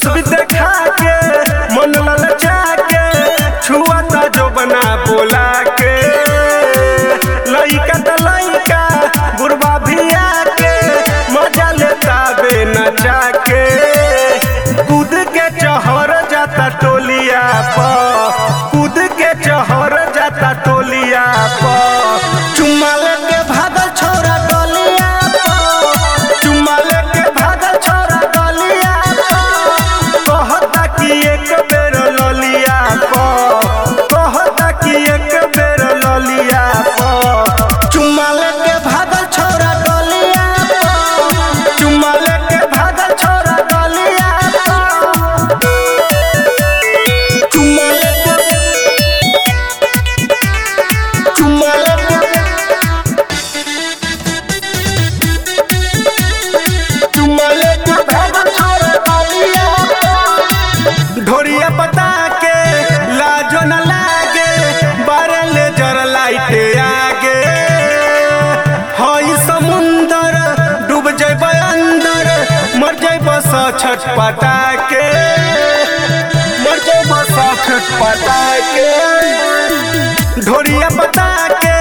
तस्वीर देखा के मन ललचा के छुआता जो बना बोला के लइका त लइका बुढ़वा भी आके मजा लेता बे नचा के कूद के चहर जाता टोलिया प कूद के चहर जाता टोलिया प चुम्मा लेके भागल छोरा डोलिया प चुम्मा लेके भागल छोरा डोलिया प कहता कि एक बेर ललिया प कहता कि एक बेर ललिया प चुम्मा लेके भागल छोरा डोलिया प चुम्मा लेके भागल छोरा डोलिया प चुम्मा लेके चुम्मा लेके चुम्मा लेके भागल छोरा डोलिया प ढोरिया पता के लाजो न लागे बारे ले जर लाइटे आगे हई समुंदर डूब जैब अंदर मर जैब स छटपटा के मर जैब स छटपटा के ढोरिया पता के